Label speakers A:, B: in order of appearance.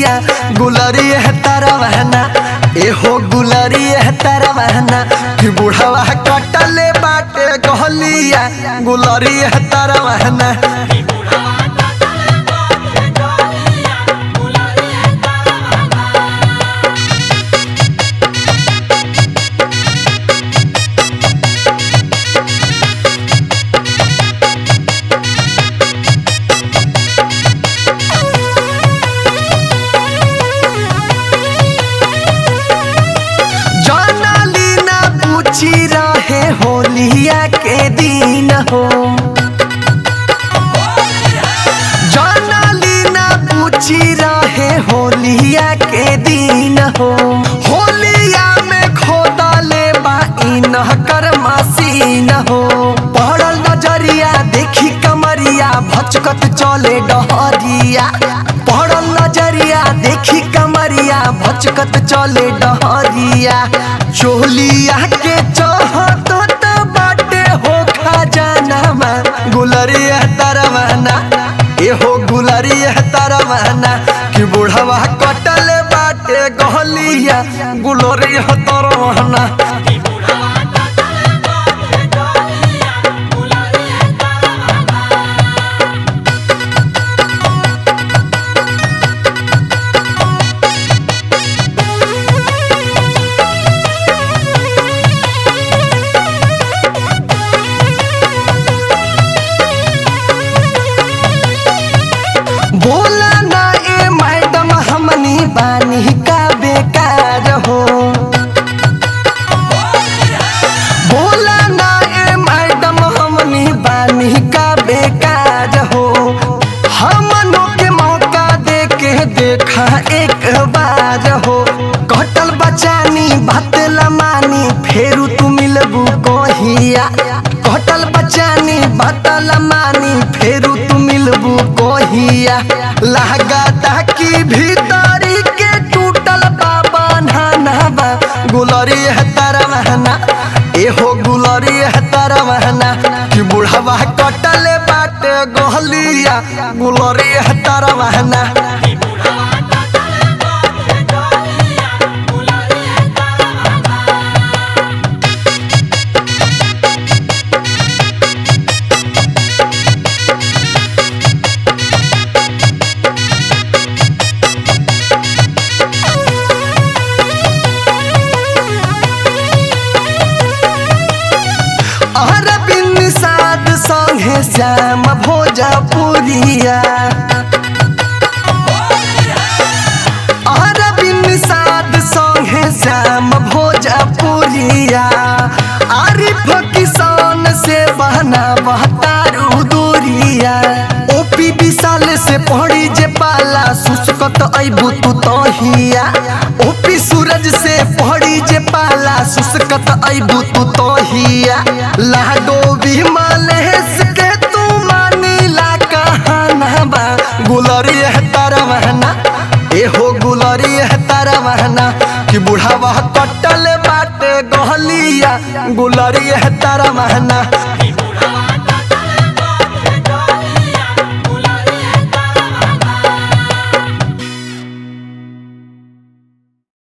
A: गलिया गुलरी है तारा बहना ए हो गुलरी है तारा बहना कि बुढ़वा कटले बाटे गलिया गुलरी है तारा बहना जानाली ना पूछी रहे होलिया के दिन हो जानाली ना पूछी रहे होलिया के दिन हो होलिया में खोदा ले बाइन कर मसीन हो पड़ल नजरिया देखी कमरिया भचकत चले डहरिया पड़ल नजरिया देखी कमरिया भचकत चले डहरिया चोलिया के चहत त बाटे हो खजाना गुलरिया तरवाना एहो गुलरिया तरवाना कि बुढ़वा कटले बाटे गहलिया गुलरिया तरवाना बोला ना ए मैडम हमनी बानी का बेकार हो बोला ना ए मैडम हमनी बानी का बेकार हो हमनों के मौका दे के देखा एक बार हो कटल बचानी बात लमानी फेरू तू मिलबू कोहिया कटल बचानी बात लमानी फेरू तू मिलबू कोहिया लागता की भीतरी के टूटल बाबा नाना गुलरी है तरवहना एहो गुलरी है तरवहना कि बुढ़वा कटले बाटे गहलिया गुलरी है तरवहना अरबिन साध संगे श्याम भोजपुरिया अरबिन साध संगे श्याम भोजपुरिया आरिफ किसान से बहना बहतारू दूरिया ओपी विशाल से पड़ी जे पाला सुस्कत अबू तू तहिया ओपी सूरज से पड़ी जे पाला सुस्कत अबू तू तहिया लाडो विमल